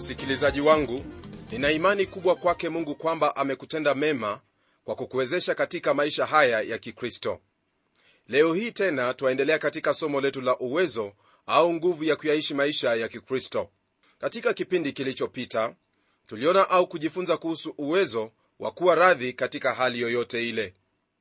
msikilizaji wangu nina imani kubwa kwake mungu kwamba amekutenda mema kwa kukuwezesha katika maisha haya ya kikristo leo hii tena twaendelea katika somo letu la uwezo au nguvu ya kuyaishi maisha ya kikristo katika kipindi kilichopita tuliona au kujifunza kuhusu uwezo wa kuwa radhi katika hali yoyote ile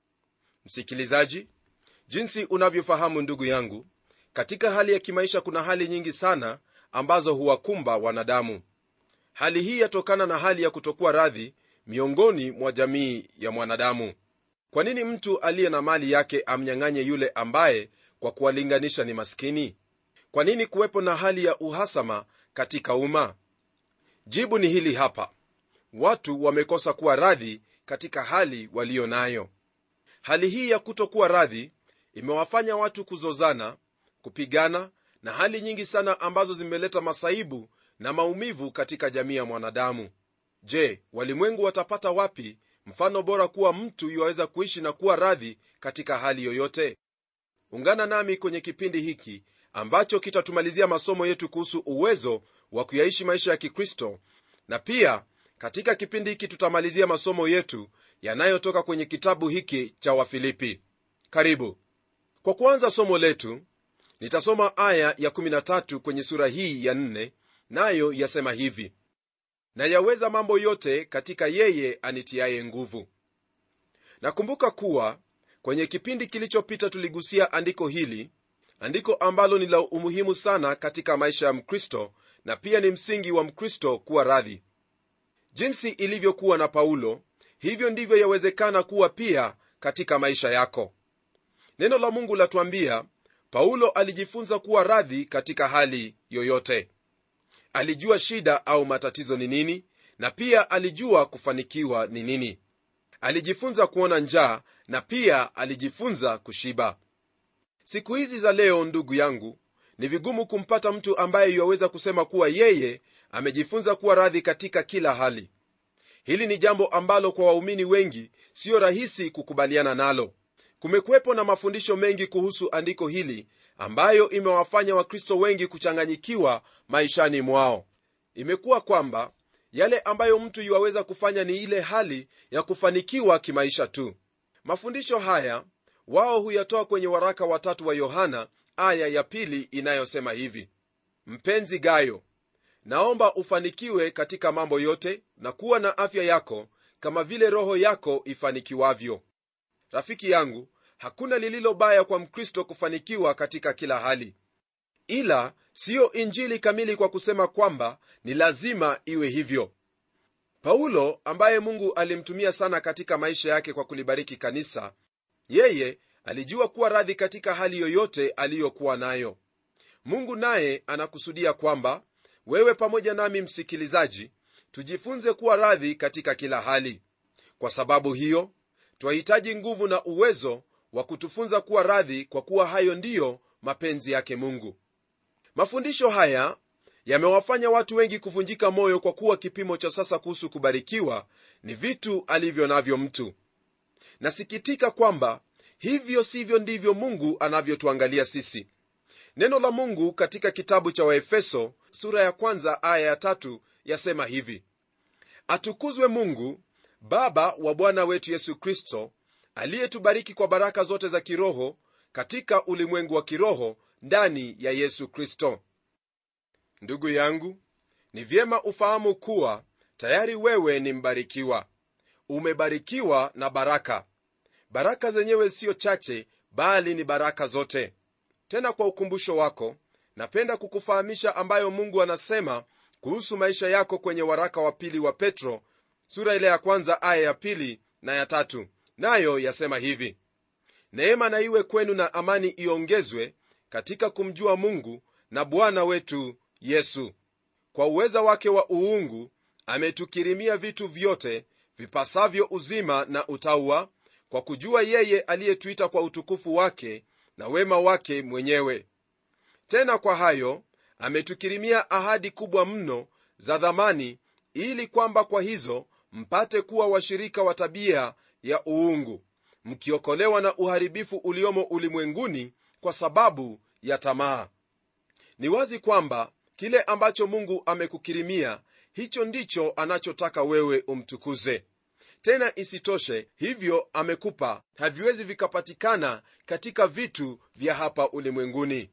msikilizaji jinsi unavyofahamu ndugu yangu katika hali ya kimaisha kuna hali nyingi sana ambazo huwakumba wanadamu hali hii yatokana na hali ya kutokuwa radhi miongoni mwa jamii ya mwanadamu kwa nini mtu aliye na mali yake amnyang'anye yule ambaye kwa kuwalinganisha ni maskini kwa nini kuwepo na hali ya uhasama katika umma jibu ni hili hapa watu wamekosa kuwa radhi katika hali waliyo nayo hali hii ya kutokuwa radhi imewafanya watu kuzozana kupigana na hali nyingi sana ambazo zimeleta masaibu na maumivu katika jamii ya mwanadamu je walimwengu watapata wapi mfano bora kuwa mtu yuwaweza kuishi na kuwa radhi katika hali yoyote ungana nami kwenye kipindi hiki ambacho kitatumalizia masomo yetu kuhusu uwezo wa kuyaishi maisha ya kikristo na pia katika kipindi hiki tutamalizia masomo yetu yanayotoka kwenye kitabu hiki cha wafilipi karibu kwa kuanza somo letu nitasoma aya ya 13 kwenye sura hii ya 4 nayo yasema hivi na yaweza mambo yote katika yeye anitiaye nguvu nakumbuka kuwa kwenye kipindi kilichopita tuligusia andiko hili andiko ambalo ni la umuhimu sana katika maisha ya mkristo na pia ni msingi wa mkristo kuwa radhi jinsi ilivyokuwa na paulo hivyo ndivyo yawezekana kuwa pia katika maisha yako neno la mungu latuambia paulo alijifunza kuwa radhi katika hali yoyote alijua shida au matatizo ni nini na pia alijua kufanikiwa ni nini alijifunza kuona njaa na pia alijifunza kushiba siku hizi za leo ndugu yangu ni vigumu kumpata mtu ambaye yuwaweza kusema kuwa yeye amejifunza kuwa radhi katika kila hali hili ni jambo ambalo kwa waumini wengi siyo rahisi kukubaliana nalo kumekuwepo na mafundisho mengi kuhusu andiko hili ambayo imewafanya wakristo wengi kuchanganyikiwa maishani mwao imekuwa kwamba yale ambayo mtu yuwaweza kufanya ni ile hali ya kufanikiwa kimaisha tu mafundisho haya wao huyatoa kwenye waraka watatu wa yohana aya ya pili inayosema hivi mpenzi gayo naomba ufanikiwe katika mambo yote na kuwa na afya yako kama vile roho yako ifanikiwavyo rafiki yangu hakuna lililo baya kwa mkristo kufanikiwa katika kila hali ila siyo injili kamili kwa kusema kwamba ni lazima iwe hivyo paulo ambaye mungu alimtumia sana katika maisha yake kwa kulibariki kanisa yeye alijua kuwa radhi katika hali yoyote aliyokuwa nayo mungu naye anakusudia kwamba wewe pamoja nami msikilizaji tujifunze kuwa radhi katika kila hali kwa sababu hiyo twahitaji nguvu na uwezo wa kutufunza kuwa radhi kwa kuwa hayo ndiyo mapenzi yake mungu mafundisho haya yamewafanya watu wengi kuvunjika moyo kwa kuwa kipimo cha sasa kuhusu kubarikiwa ni vitu alivyo navyo mtu nasikitika kwamba hivyo sivyo ndivyo mungu anavyotuangalia sisi neno la mungu katika kitabu cha waefeso sura ya kwanza aya ya tatu yasema hivi atukuzwe mungu baba wa bwana wetu yesu kristo aliyetubariki kwa baraka zote za kiroho katika ulimwengu wa kiroho ndani ya yesu kristo ndugu yangu ni vyema ufahamu kuwa tayari wewe ni mbarikiwa umebarikiwa na baraka baraka zenyewe siyo chache bali ni baraka zote tena kwa ukumbusho wako napenda kukufahamisha ambayo mungu anasema kuhusu maisha yako kwenye waraka wa pili wa petro sura ile ya kwanza aya ya pili na ya tatu nayo yasema hivi neema na iwe kwenu na amani iongezwe katika kumjua mungu na bwana wetu yesu kwa uweza wake wa uungu ametukirimia vitu vyote vipasavyo uzima na utaua kwa kujua yeye aliyetuita kwa utukufu wake na wema wake mwenyewe tena kwa hayo ametukirimia ahadi kubwa mno za dhamani ili kwamba kwa hizo mpate kuwa washirika wa tabia ya uungu mkiokolewa na uharibifu uliomo ulimwenguni kwa sababu ya tamaa ni wazi kwamba kile ambacho mungu amekukirimia hicho ndicho anachotaka wewe umtukuze tena isitoshe hivyo amekupa haviwezi vikapatikana katika vitu vya hapa ulimwenguni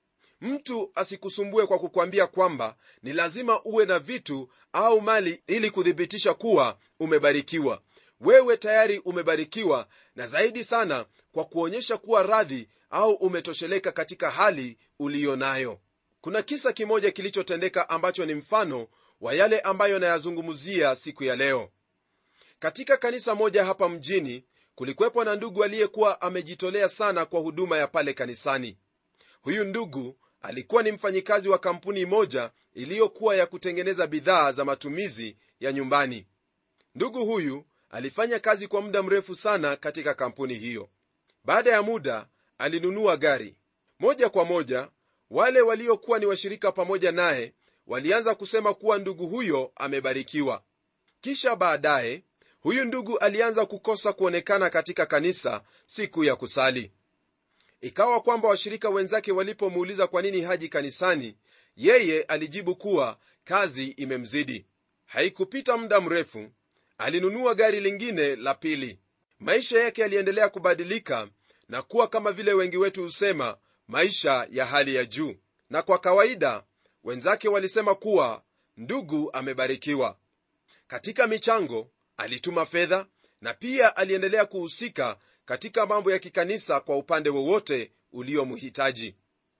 mtu asikusumbue kwa kukwambia kwamba ni lazima uwe na vitu au mali ili kuthibitisha kuwa umebarikiwa wewe tayari umebarikiwa na zaidi sana kwa kuonyesha kuwa radhi au umetosheleka katika hali uliyo nayo kuna kisa kimoja kilichotendeka ambacho ni mfano wa yale ambayo nayazungumzia siku ya leo katika kanisa moja hapa mjini kulikuwepo na ndugu aliyekuwa amejitolea sana kwa huduma ya pale kanisani huyu ndugu alikuwa ni mfanyikazi wa kampuni moja iliyokuwa ya kutengeneza bidhaa za matumizi ya nyumbani ndugu huyu alifanya kazi kwa muda mrefu sana katika kampuni hiyo baada ya muda alinunua gari moja kwa moja wale waliokuwa ni washirika pamoja naye walianza kusema kuwa ndugu huyo amebarikiwa kisha baadaye huyu ndugu alianza kukosa kuonekana katika kanisa siku ya kusali ikawa kwamba washirika wenzake walipomuuliza kwa nini haji kanisani yeye alijibu kuwa kazi imemzidi haikupita muda mrefu alinunua gari lingine la pili maisha yake yaliendelea kubadilika na kuwa kama vile wengi wetu husema maisha ya hali ya juu na kwa kawaida wenzake walisema kuwa ndugu amebarikiwa katika michango alituma fedha na pia aliendelea kuhusika katika mambo ya kikanisa kwa upande wowote uliomhitaji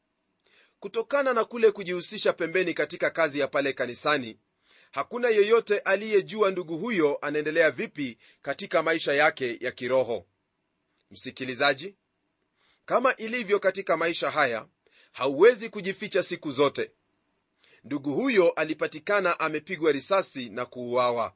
kutokana na kule kujihusisha pembeni katika kazi ya pale kanisani hakuna yeyote aliyejua ndugu huyo anaendelea vipi katika maisha yake ya kiroho msikilizaji kama ilivyo katika maisha haya hauwezi kujificha siku zote ndugu huyo alipatikana amepigwa risasi na kuuawa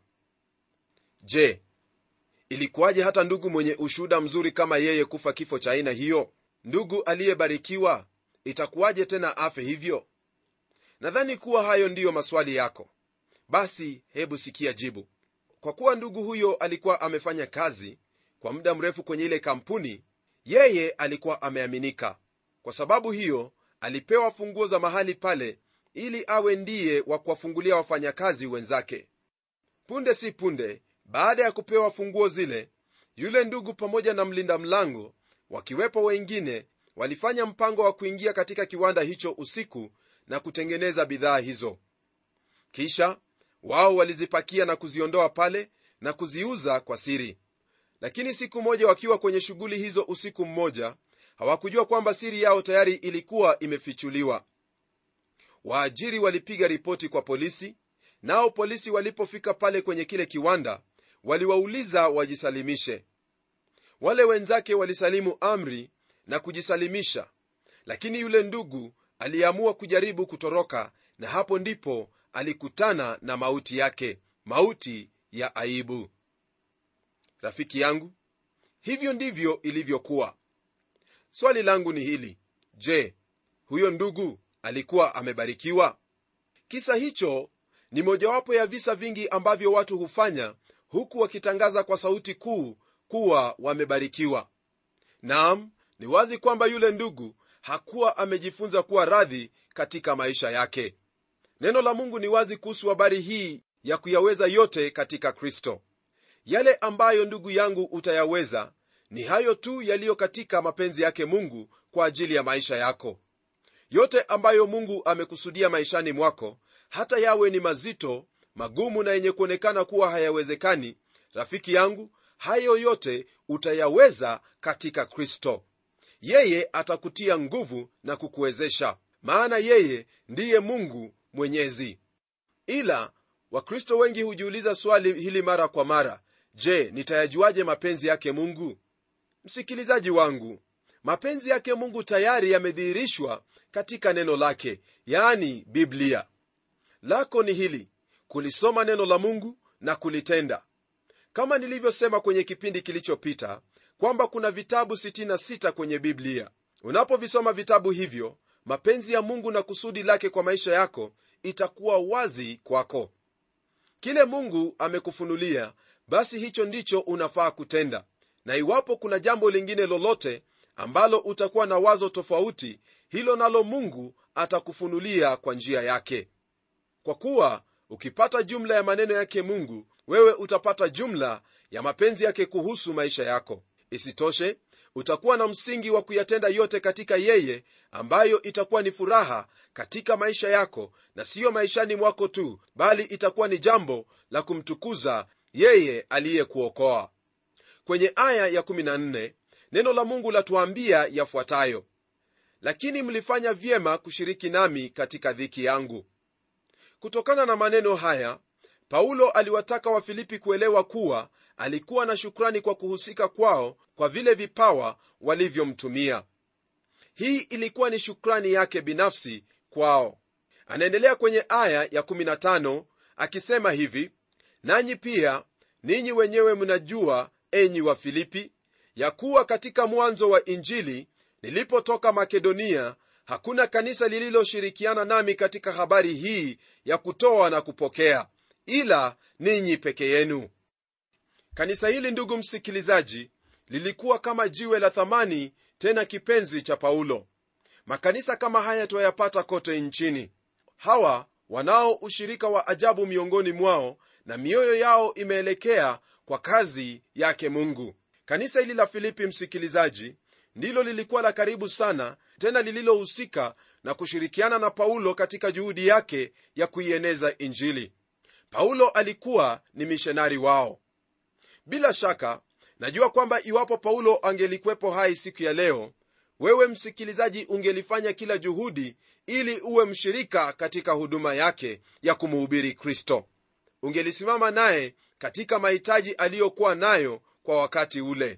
je ilikuwaje hata ndugu mwenye ushuhuda mzuri kama yeye kufa kifo cha aina hiyo ndugu aliyebarikiwa itakuwaje tena afe hivyo nadhani kuwa hayo ndiyo maswali yako basi hebu sikia jibu kwa kuwa ndugu huyo alikuwa amefanya kazi kwa muda mrefu kwenye ile kampuni yeye alikuwa ameaminika kwa sababu hiyo alipewa funguo za mahali pale ili awe ndiye wa kuwafungulia wafanyakazi wenzake punde si punde baada ya kupewa funguo zile yule ndugu pamoja na mlinda mlango wakiwepo wengine walifanya mpango wa kuingia katika kiwanda hicho usiku na kutengeneza bidhaa hizo kisha wao walizipakia na kuziondoa pale na kuziuza kwa siri lakini siku moja wakiwa kwenye shughuli hizo usiku mmoja hawakujua kwamba siri yao tayari ilikuwa imefichuliwa waajiri walipiga ripoti kwa polisi nao polisi walipofika pale kwenye kile kiwanda waliwauliza wajisalimishe wale wenzake walisalimu amri na kujisalimisha lakini yule ndugu aliamua kujaribu kutoroka na hapo ndipo alikutana na mauti yake mauti ya aibu rafiki yangu hivyo ndivyo ilivyokuwa swali langu ni hili je huyo ndugu alikuwa amebarikiwa kisa hicho ni mojawapo ya visa vingi ambavyo watu hufanya huku wakitangaza kwa sauti kuu kuwa wamebarikiwa naam ni wazi kwamba yule ndugu hakuwa amejifunza kuwa radhi katika maisha yake neno la mungu ni wazi kuhusu habari hii ya kuyaweza yote katika kristo yale ambayo ndugu yangu utayaweza ni hayo tu yaliyo katika mapenzi yake mungu kwa ajili ya maisha yako yote ambayo mungu amekusudia maishani mwako hata yawe ni mazito magumu na yenye kuonekana kuwa hayawezekani rafiki yangu hayo yote utayaweza katika kristo yeye atakutia nguvu na kukuwezesha maana yeye ndiye mungu mwenyezi ila wakristo wengi hujiuliza swali hili mara kwa mara je nitayajuaje mapenzi yake mungu msikilizaji wangu mapenzi yake mungu tayari yamedhihirishwa katika neno lake yaani biblia lako ni hili kulisoma neno la mungu na kulitenda kama nilivyosema kwenye kipindi kilichopita kwamba kuna vitabu 66 kwenye biblia unapovisoma vitabu hivyo mapenzi ya mungu na kusudi lake kwa maisha yako itakuwa wazi kwako kile mungu amekufunulia basi hicho ndicho unafaa kutenda na iwapo kuna jambo lingine lolote ambalo utakuwa na wazo tofauti hilo nalo mungu atakufunulia kwa njia yake kwa kuwa ukipata jumla ya maneno yake mungu wewe utapata jumla ya mapenzi yake kuhusu maisha yako isitoshe utakuwa na msingi wa kuyatenda yote katika yeye ambayo itakuwa ni furaha katika maisha yako na siyo maishani mwako tu bali itakuwa ni jambo la kumtukuza yeye aliyekuokoa kwenye aya ya 14 neno la mungu latuambia yafuatayo lakini mlifanya vyema kushiriki nami katika dhiki yangu kutokana na maneno haya paulo aliwataka wafilipi kuelewa kuwa alikuwa na shukrani kwa kuhusika kwao kwa vile vipawa walivyomtumia hii ilikuwa ni shukrani yake binafsi kwao anaendelea kwenye aya ya 15 akisema hivi nanyi pia ninyi wenyewe mnajua enyi wa filipi ya kuwa katika mwanzo wa injili nilipotoka makedonia hakuna kanisa lililoshirikiana nami katika habari hii ya kutoa na kupokea ila ninyi peke yenu kanisa hili ndugu msikilizaji lilikuwa kama jiwe la thamani tena kipenzi cha paulo makanisa kama haya twayapata kote nchini hawa wanao ushirika wa ajabu miongoni mwao na mioyo yao imeelekea kwa kazi yake mungu kanisa hili la filipi msikilizaji ndilo lilikuwa la karibu sana tena lililohusika na kushirikiana na paulo katika juhudi yake ya kuieneza injili paulo alikuwa ni mishonari wao bila shaka najua kwamba iwapo paulo angelikwepo hai siku ya leo wewe msikilizaji ungelifanya kila juhudi ili uwe mshirika katika huduma yake ya kumuhubiri kristo ungelisimama naye katika mahitaji aliyokuwa nayo kwa wakati ule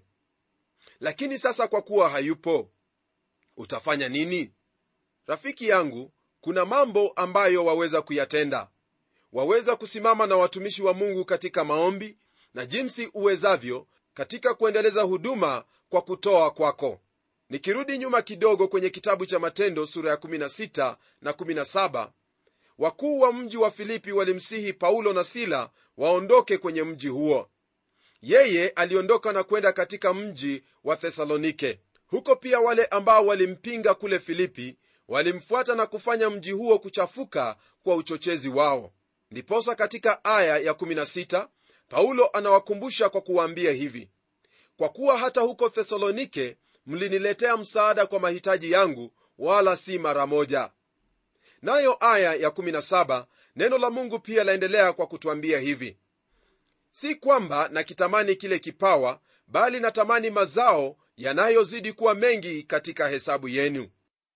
lakini sasa kwa kuwa hayupo utafanya nini rafiki yangu kuna mambo ambayo waweza kuyatenda waweza kusimama na watumishi wa mungu katika maombi na jinsi uwezavyo katika kuendeleza huduma kwa kutoa kwako nikirudi nyuma kidogo kwenye kitabu cha matendo sura ya 16 na 17 wakuu wa mji wa filipi walimsihi paulo na sila waondoke kwenye mji huo yeye aliondoka na kwenda katika mji wa thesalonike huko pia wale ambao walimpinga kule filipi walimfuata na kufanya mji huo kuchafuka kwa uchochezi wao ndiposa katika aya ya 16 paulo anawakumbusha kwa kuwaambia hivi kwa kuwa hata huko thesalonike mliniletea msaada kwa mahitaji yangu wala si mara moja nayo aya ya 17 neno la mungu pia laendelea kwa kutwambia hivi si kwamba nakitamani kile kipawa bali natamani mazao yanayozidi kuwa mengi katika hesabu yenu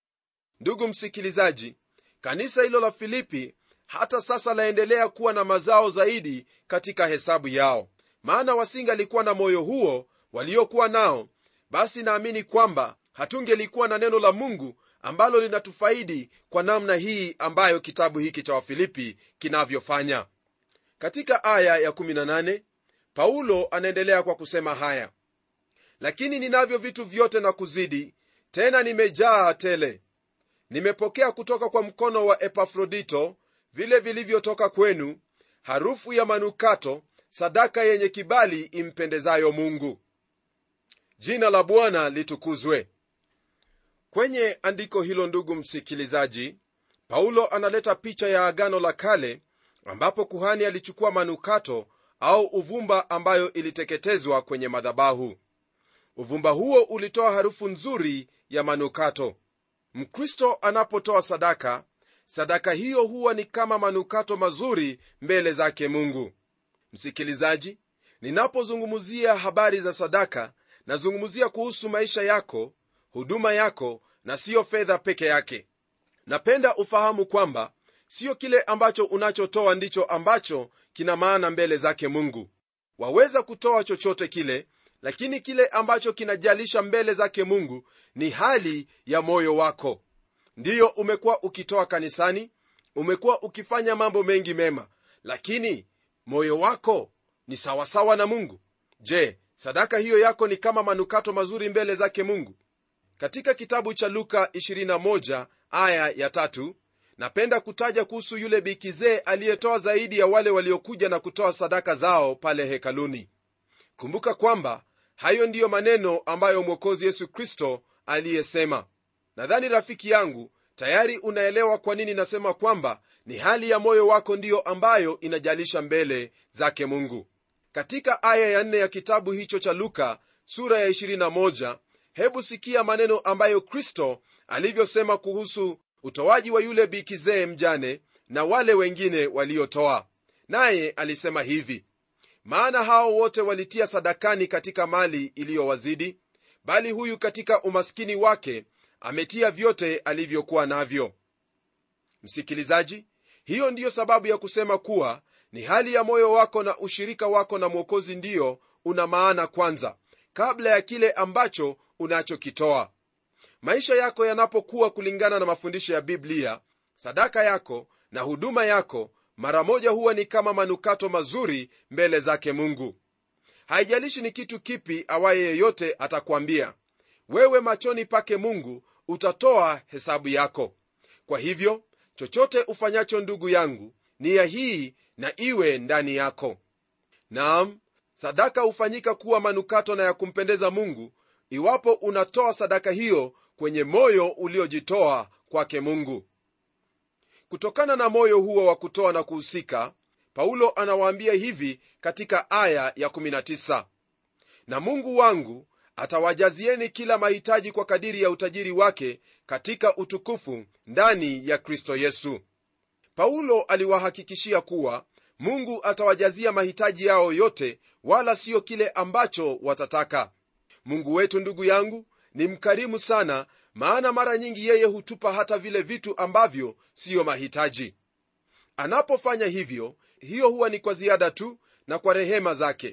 ndugu msikilizaji kanisa hilo la filipi hata sasa laendelea kuwa na mazao zaidi katika hesabu yao maana wasingalikuwa na moyo huo waliokuwa nao basi naamini kwamba hatungelikuwa na neno la mungu ambalo linatufaidi kwa namna hii ambayo kitabu hiki cha wafilipi kinavyofanya katika aya ya 18 paulo anaendelea kwa kusema haya lakini ninavyo vitu vyote na kuzidi tena nimejaa tele nimepokea kutoka kwa mkono wa epafrodito vile vilivyotoka kwenu harufu ya manukato sadaka yenye kibali impendezayo mungu jina la bwana litukuzwe kwenye andiko hilo ndugu msikilizaji paulo analeta picha ya agano la kale ambapo kuhani alichukua manukato au uvumba ambayo iliteketezwa kwenye madhabahu uvumba huo ulitoa harufu nzuri ya manukato mkristo anapotoa sadaka sadaka hiyo huwa ni kama manukato mazuri mbele zake mungu msikilizaji ninapozungumzia habari za sadaka nazungumzia kuhusu maisha yako huduma yako na siyo fedha peke yake napenda ufahamu kwamba siyo kile ambacho unachotoa ndicho ambacho kina maana mbele zake mungu waweza kutoa chochote kile lakini kile ambacho kinajalisha mbele zake mungu ni hali ya moyo wako ndiyo umekuwa ukitoa kanisani umekuwa ukifanya mambo mengi mema lakini moyo wako ni sawasawa na mungu je sadaka hiyo yako ni kama manukato mazuri mbele zake mungu katika kitabu cha luka 21 aya ya tatu, napenda kutaja kuhusu yule bikizee aliyetoa zaidi ya wale waliokuja na kutoa sadaka zao pale hekaluni kumbuka kwamba hayo ndiyo maneno ambayo mwokozi yesu kristo aliyesema nadhani rafiki yangu tayari unaelewa kwa nini nasema kwamba ni hali ya moyo wako ndiyo ambayo inajalisha mbele zake mungu katika aya ya nne ya kitabu hicho cha luka sura ya 21 hebu sikia maneno ambayo kristo alivyosema kuhusu utoaji wa yule bikizee mjane na wale wengine waliotoa naye alisema hivi maana hao wote walitia sadakani katika mali iliyowazidi bali huyu katika umaskini wake ametia vyote alivyokuwa navyo msikilizaji hiyo ndiyo sababu ya kusema kuwa ni hali ya moyo wako na ushirika wako na mwokozi ndiyo una maana kwanza kabla ya kile ambacho unachokitoa maisha yako yanapokuwa kulingana na mafundisho ya biblia sadaka yako na huduma yako mara moja huwa ni kama manukato mazuri mbele zake mungu haijalishi ni kitu kipi awaye yeyote atakwambia wewe machoni pake mungu utatoa hesabu yako kwa hivyo chochote ufanyacho ndugu yangu nia hii na iwe ndani yako naam sadaka hufanyika kuwa manukato na ya kumpendeza mungu iwapo unatoa sadaka hiyo kwenye moyo uliojitoa kwake mungu kutokana na moyo huo wa kutoa na kuhusika paulo anawaambia hivi katika aya ya 19 na mungu wangu atawajazieni kila mahitaji kwa kadiri ya utajiri wake katika utukufu ndani ya kristo yesu paulo aliwahakikishia kuwa mungu atawajazia mahitaji yao yote wala siyo kile ambacho watataka mungu wetu ndugu yangu ni mkarimu sana maana mara nyingi yeye hutupa hata vile vitu ambavyo siyo mahitaji anapofanya hivyo hiyo huwa ni kwa ziada tu na kwa rehema zake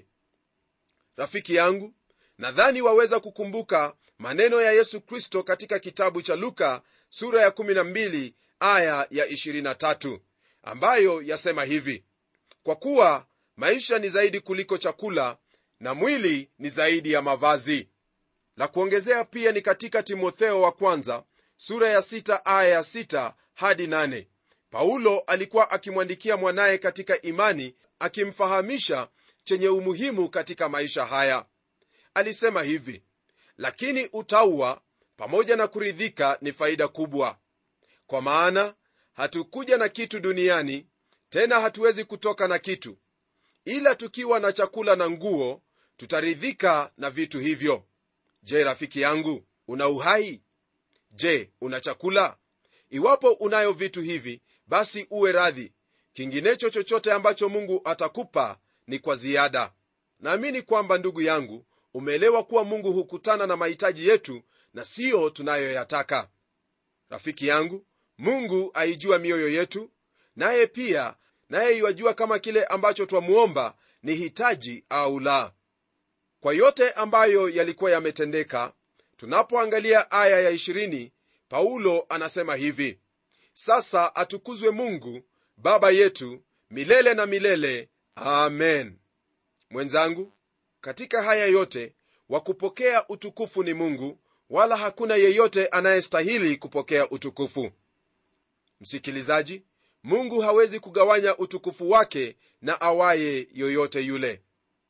rafiki yangu nadhani waweza kukumbuka maneno ya yesu kristo katika kitabu cha luka sura ya 12 aya ya 23 ambayo yasema hivi kwa kuwa maisha ni zaidi kuliko chakula na mwili ni zaidi ya mavazi la kuongezea pia ni katika timotheo wa kwanza sura ya 6 aya ya 6 hadi 8 paulo alikuwa akimwandikia mwanaye katika imani akimfahamisha chenye umuhimu katika maisha haya alisema hivi lakini utaua pamoja na kuridhika ni faida kubwa kwa maana hatukuja na kitu duniani tena hatuwezi kutoka na kitu ila tukiwa na chakula na nguo tutaridhika na vitu hivyo je rafiki yangu una uhai je una chakula iwapo unayo vitu hivi basi uwe radhi kinginecho chochote ambacho mungu atakupa ni kwa ziada naamini kwamba ndugu yangu umeelewa kuwa mungu hukutana na mahitaji yetu na siyo tunayoyataka rafiki yangu mungu aijua mioyo yetu naye pia naye iwajua kama kile ambacho twamwomba ni hitaji au la kwa yote ambayo yalikuwa yametendeka tunapoangalia aya ya 20 paulo anasema hivi sasa atukuzwe mungu baba yetu milele na milele amen mwenzangu katika haya yote wa kupokea utukufu ni mungu wala hakuna yeyote anayestahili kupokea utukufu msikilizaji mungu hawezi kugawanya utukufu wake na awaye yoyote yule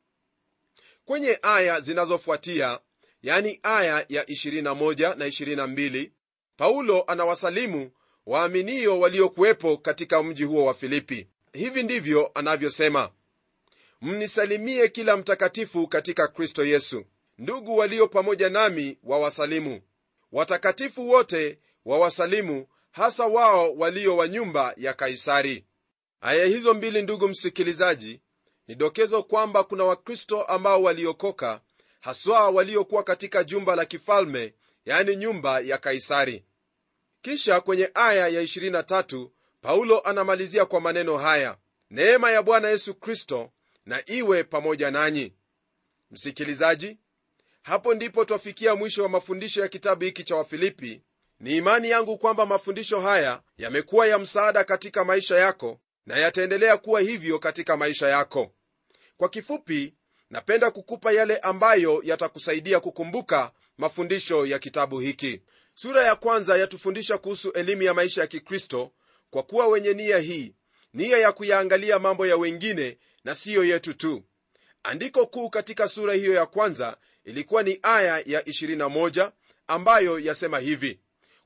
kwenye aya zinazofuatia yani aya ya 21 na 22 paulo anawasalimu waaminio waliokuwepo katika mji huo wa filipi hivi ndivyo anavyosema mnisalimie kila mtakatifu katika kristo yesu ndugu walio pamoja nami wawasalimu watakatifu wote wawasalimu hasa wao walio wa nyumba ya kaisari aya hizo mbili ndugu msikilizaji ni dokezo kwamba kuna wakristo ambao waliokoka haswa waliokuwa katika jumba la kifalme yani nyumba ya kaisari kisha kwenye aya ya 23 paulo anamalizia kwa maneno haya neema ya bwana yesu kristo na iwe pamoja nanyi msikilizaji hapo ndipo twafikia mwisho wa mafundisho ya kitabu hiki cha wafilipi ni imani yangu kwamba mafundisho haya yamekuwa ya msaada katika maisha yako na yataendelea kuwa hivyo katika maisha yako kwa kifupi napenda kukupa yale ambayo yatakusaidia kukumbuka mafundisho ya kitabu hiki sura ya kwanza yatufundisha kuhusu elimu ya maisha ya kikristo kwa kuwa wenye nia hii nia ya kuyaangalia mambo ya wengine na siyo yetu tu andiko kuu katika sura hiyo ya kwanza ilikuwa ni aya ya 21 ambayo yasema hivi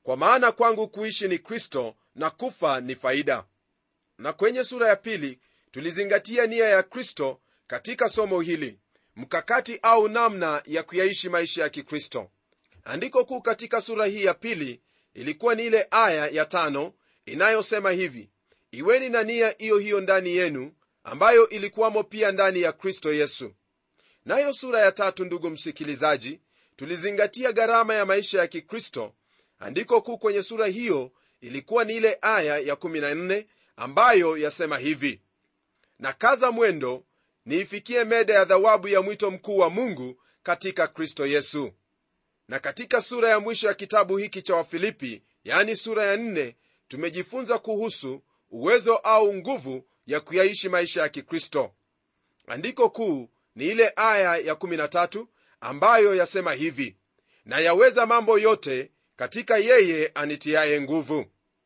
kwa maana kwangu kuishi ni kristo na kufa ni faida na kwenye sura ya pili tulizingatia nia ya kristo katika somo hili mkakati au namna ya kuyaishi maisha ya kikristo andiko kuu katika sura hii ya pili ilikuwa ni ile aya ya tano inayosema hivi iweni na nia hiyo hiyo ndani yenu ambayo ilikuwamo pia ndani ya kristo yesu nayo sura ya tatu ndugu msikilizaji tulizingatia gharama ya maisha ya kikristo andiko kuu kwenye sura hiyo ilikuwa ni ile aya ya 14 ambayo yasema hivi na kaza mwendo niifikie meda ya thawabu ya mwito mkuu wa mungu katika kristo yesu na katika sura ya mwisho ya kitabu hiki cha wafilipi yani sura ya 4 tumejifunza kuhusu uwezo au nguvu ya kuyaishi maisha ya kikristo andiko kuu ni ile aya ya 13 ambayo yasema hivi na yaweza mambo yote katika yeye anitiaye nguvu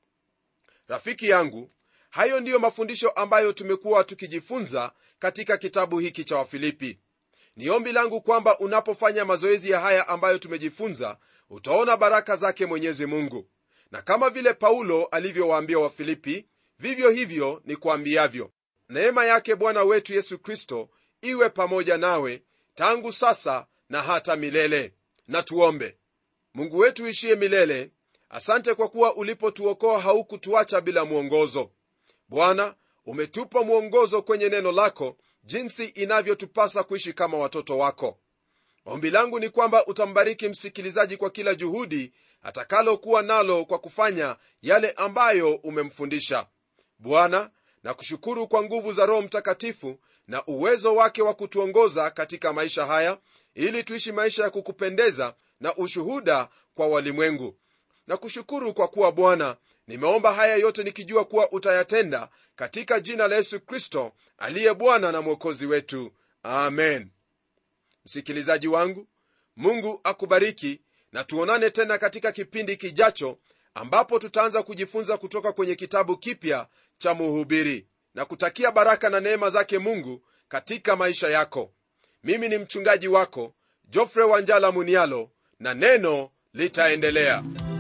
rafiki yangu hayo ndiyo mafundisho ambayo tumekuwa tukijifunza katika kitabu hiki cha wafilipi ni ombi langu kwamba unapofanya mazoezi ya haya ambayo tumejifunza utaona baraka zake mwenyezi mungu na kama vile paulo alivyowaambia wafilipi vivyo hivyo ni kuambiavyo neema yake bwana wetu yesu kristo iwe pamoja nawe tangu sasa na hata milele na tuombe mungu wetu ishiye milele asante kwa kuwa ulipotuokoa haukutuacha bila mwongozo bwana umetupa mwongozo kwenye neno lako jinsi inavyotupasa kuishi kama watoto wako ombi langu ni kwamba utambariki msikilizaji kwa kila juhudi atakalokuwa nalo kwa kufanya yale ambayo umemfundisha bwana na kushukuru kwa nguvu za roho mtakatifu na uwezo wake wa kutuongoza katika maisha haya ili tuishi maisha ya kukupendeza na ushuhuda kwa walimwengu na kushukuru kwa kuwa bwana nimeomba haya yote nikijua kuwa utayatenda katika jina la yesu kristo aliye bwana na mwokozi wetu amen msikilizaji wangu mungu akubariki na tuonane tena katika kipindi kijacho ambapo tutaanza kujifunza kutoka kwenye kitabu kipya cha muhubiri na kutakia baraka na neema zake mungu katika maisha yako mimi ni mchungaji wako jofre wanjala munialo na neno litaendelea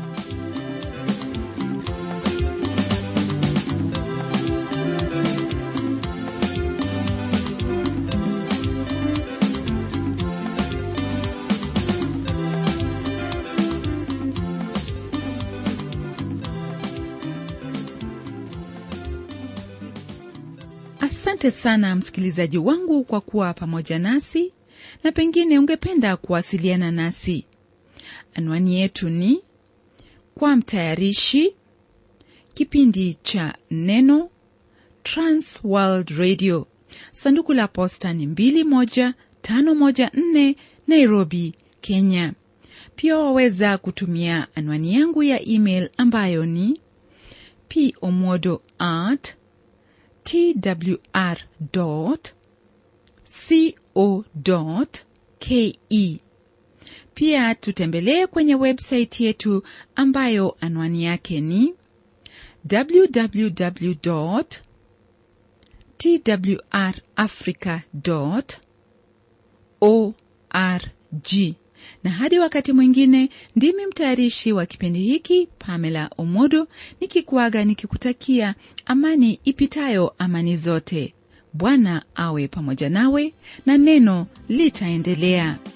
asante sana msikilizaji wangu kwa kuwa pamoja nasi na pengine ungependa kuwasiliana nasi anwani yetu ni kwa mtayarishi kipindi cha neno transworld radio sanduku la posta ni 21514 nairobi kenya pia waweza kutumia anwani yangu ya email ambayo ni pomodo at twr co ke pia tutembelee kwenye websaiti yetu ambayo anwani yake ni www twrafrica org na hadi wakati mwingine ndimi mtayarishi wa kipindi hiki pamela omodo nikikuaga nikikutakia amani ipitayo amani zote bwana awe pamoja nawe na neno litaendelea